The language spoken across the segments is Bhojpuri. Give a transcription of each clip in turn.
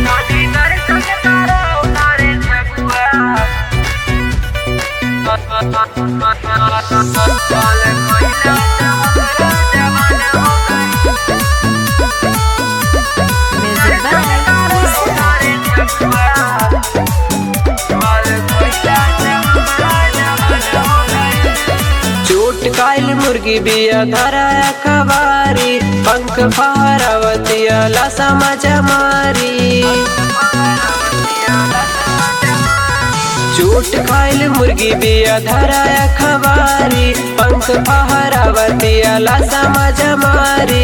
Music चोट कायल मुर्गी बिया धरा कबारी पंख फहरावतिया लसा मजा मारी चोट खाइल मुर्गी बिया धरा खबारी पंख फहरावतिया लसा मजा मारी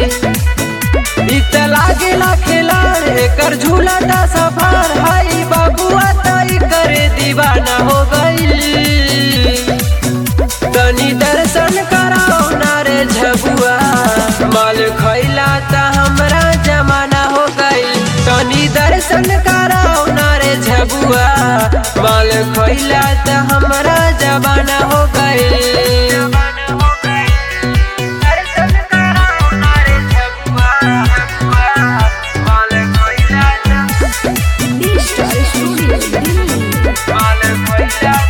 इत लागेला खिलाड़ एकर झूला ता सफार हाई बाबुआ तई करे दीवाना हो गईल तनी दर्शन कराओ ना रे झबुआ माल खैला त हमरा जमाना हो गईल तनी दर्शन कराओ ना रे झबुआ माल खैला त हमरा जमाना हो गईल दर्शन कराओ ना रे झबुआ माल खैला त Star Studio Delhi.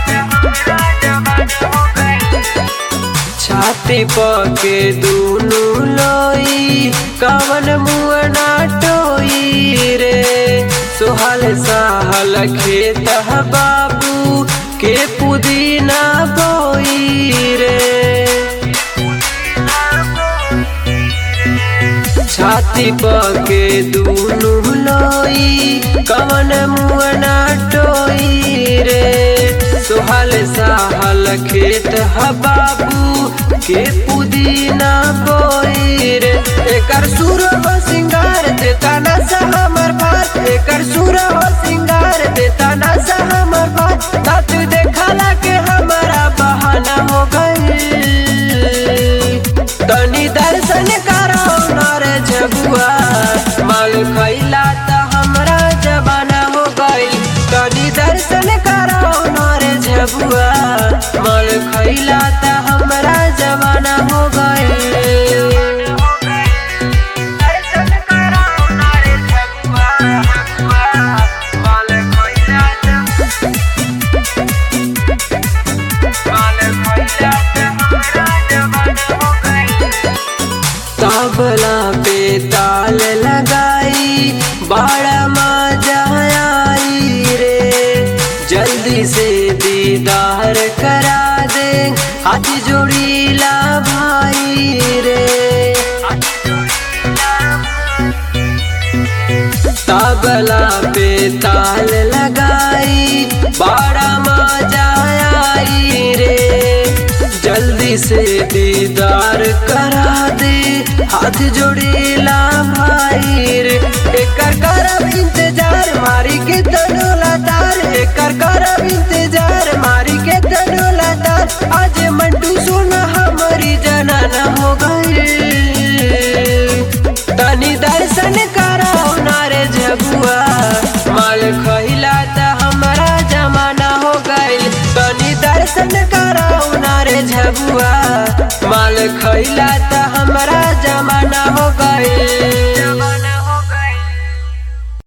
छाती पके दूनु लोई कवन मुअना टोई रे सोहल साहल खेत बाबू के पुदीना बोई रे छाती पके दूनु लोई कवन मुअना टोई रे सोहल साहल खेत बाबू के पुदीना बोई रे एकर सुर हो सिंगार देता ना सा हमर बात एकर सुर हो सिंगार देता ना सा हमर बात तात देखला के हमारा बहाना हो गई तनी दर्शन कराओ नर जबुआ माल खैला त हमरा जबाना हो गई तनी दर्शन कराओ नर जबुआ माल खैला त हमरा जबाना हो गई दर्शन कराओ नर जबुआ माल खैला त तबला पे ताल लगाई बड़ा मजा आई रे जल्दी से दीदार करा दे हाथ जोड़ी ला भाई रे तबला पे ताल लगाई बड़ा मजा आई रे जल्दी से दीदार करा दे हाथ जोड़ेला भाई रे एकर करब इंतजार मारी के तनो लतार एकर करब इंतजार मारी के तनो लतार आज मंटू सोना हमारी जनाना हो गई तनी दर्शन कराओ नारे झबुआ माल खैला त हमारा जमाना हो गईल तनी दर्शन कराओ नारे झबुआ माल खैला त हमारा जमाना हो गईल